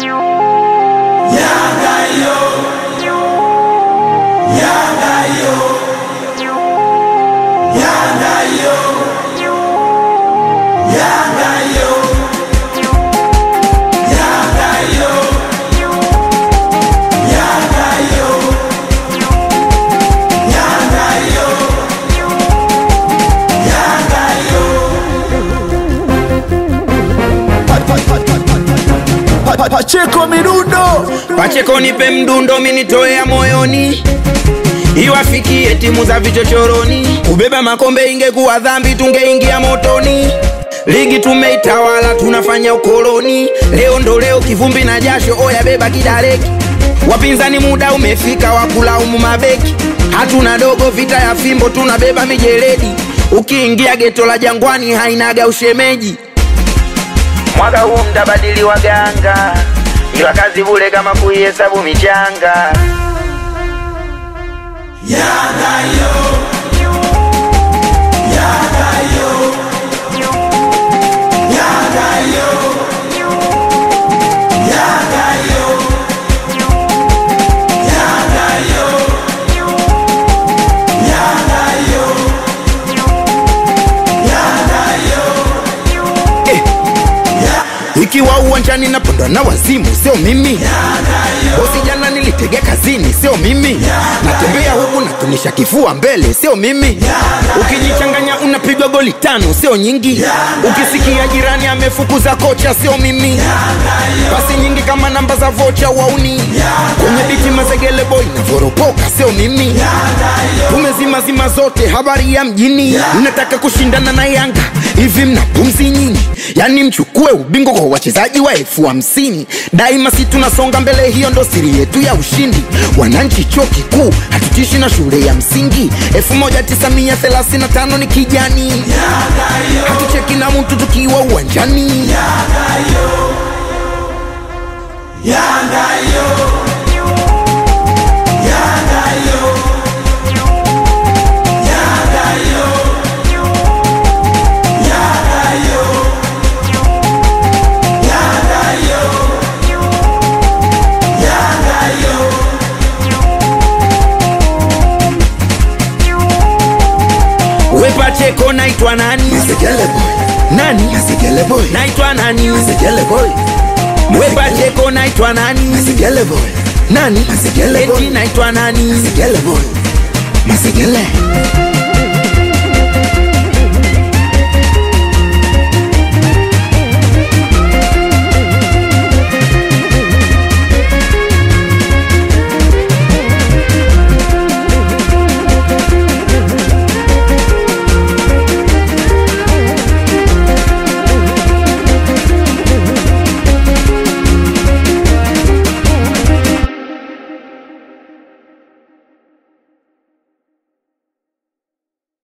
Pacheko midundo Pacheko nipe mdundo minitoea moyoni iwafikie timu za vichochoroni kubeba makombe ingekuwa dhambi tungeingia motoni ligi tumeitawala tunafanya ukoloni leo ndo leo kivumbi na jasho oya beba kidareki wapinzani muda umefika wa kulaumu mabeki hatuna dogo vita ya fimbo tunabeba mijeledi ukiingia geto la jangwani hainaga ushemeji mwaka huu mtabadili waganga ila kazi bule kama kuihesabu michanga ikiwa uwanjani napondwa na wazimu sio mimi bosi jana nilitege kazini sio mimi natembea huku natunisha kifua mbele sio mimi ukijichanganya unapigwa goli tano sio nyingi ukisikia jirani amefukuza kocha sio mimi pasi nyingi kama namba za vocha wauni kwenye biti mazegele boy navoropoka sio mimi tumezimazima zote habari ya mjini mnataka kushindana na yanga hivi mna pumzi nyinyi yani mchukue ubingwa kwa wachezaji wa elfu hamsini daima si tunasonga mbele hiyo ndo siri yetu ya ushindi wananchi chuo kikuu hatutishi na shule ya msingi 1935 ni kijani hatucheki na mtu tukiwa uwanjani we pacheko naitwa nani Segele boy nani Segele boy naitwa nani Segele boy we pacheko naitwa nani Segele boy nani Masekele boy. eti naitwa nani Segele boy Masegele